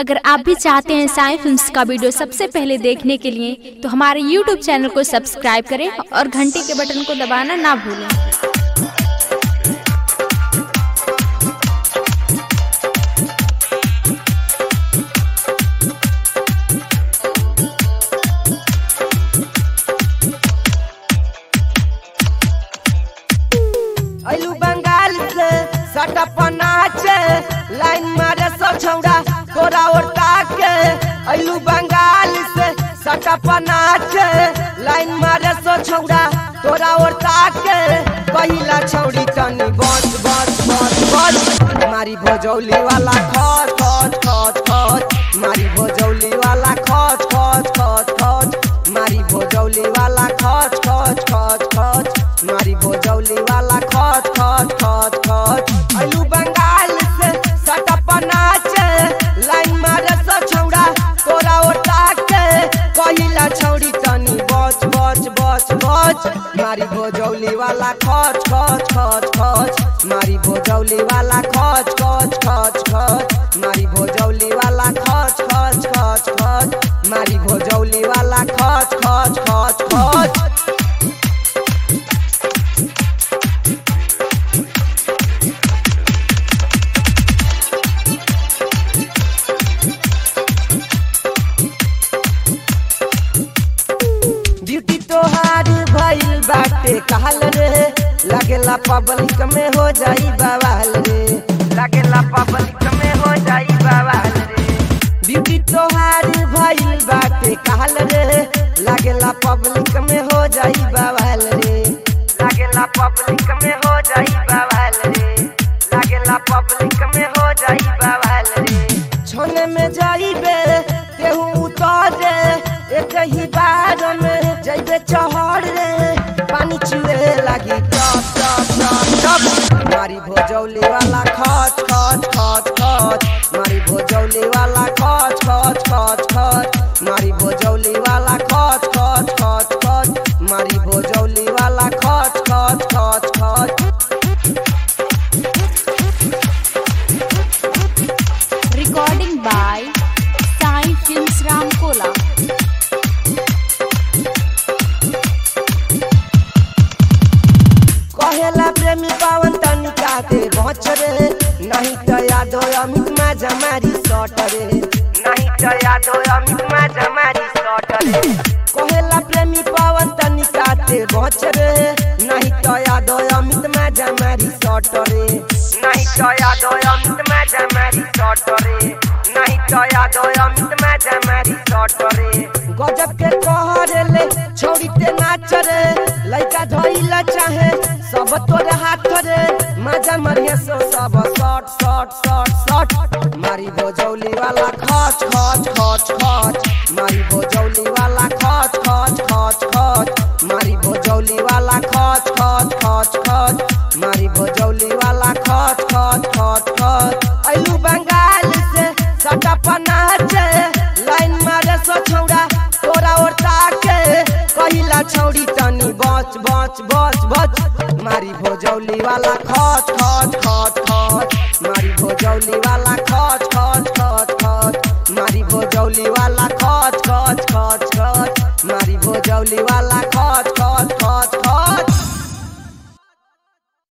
अगर आप भी चाहते हैं साई फिल्म्स का वीडियो सबसे पहले देखने के लिए तो हमारे यूट्यूब चैनल को सब्सक्राइब करें और घंटी के बटन को दबाना ना भूलें अलू बंगाल से सटप नाचे लाइन मारे सब छौड़ा तोरा ओरता के अलू बंगाल से सटप नाचे लाइन मारे सब छौड़ा तोरा ओरता के पहिला छौड़ी तनी बस बस बस बस मारी भोजौली वाला खच खच खच खच मारी भोजौली वाला खच खच खच खच मारी भोजौली वाला खच खच खच खच मारी भोजौली वाला खच खच खच खच अलू बंगाल से सटप नाचे लाइन मारे स छौड़ा तोरा ओटा के कहिला छौड़ी तनी बच बच बच बच मारी भोजौली वाला खच खच खच खच मारी भोजौली वाला खच खच खच खच मारी भोजौली वाला खच खच खच खच मारी भोजौली वाला खच खच खच खच ब्यूटी तोहार भइल बाटे कहल रे लागेला पब्लिक में हो जाई बवाल रे लागेला पब्लिक में हो जाई बवाल रे ब्यूटी तोहार भइल बाटे कहल रे लागेला पब्लिक में हो जाई बवाल रे लागेला पब्लिक में हो जाई बवाल रे लागेला पब्लिक में हो जाई बवाल रे छोने में जाइबे तेहू उतारे एक ही बार में जइबे चहर रे पानी चुए लगी टप टप टप टप मारी भोजौली वाला खच खच खच खच मारी भोजौली वाला खच खच खच खच मारी भोजौली वाला खच खच खच खच मारी भोजौली वाला खच खच खच खच recording by Sai films Ramkola कहेला प्रेमी पावन तनिका ते बच रे नहीं तो यादो अमित मा जमारी सट रे नहीं तो यादो अमित मा जमारी सट रे कहेला प्रेमी पावन तनिका ते बच रे नहीं तो यादो अमित मा जमारी सट रे नहीं तो यादो अमित मा जमारी सट रे नहीं तो यादो अमित मा जमारी सट रे गजब के कहरे ले छोड़ी ते नाच रे लइका धइला चाहे सब तोरे हाथ रे मजा मरिए सो सब शॉट शॉट शॉट शॉट मारी भोजौली वाला खच खच खच खच मारी भोजौली वाला खच खच खच खच मारी भोजौली वाला खच खच खच खच मारी भोजौली वाला खच खच खच खच अइलू बंगाल से सटप नाचे लाइन मारे सो छौड़ा तोरा ओरता के कहिला छौड़ी तनी बच बच बच बच मारी भोजौली वाला खच खच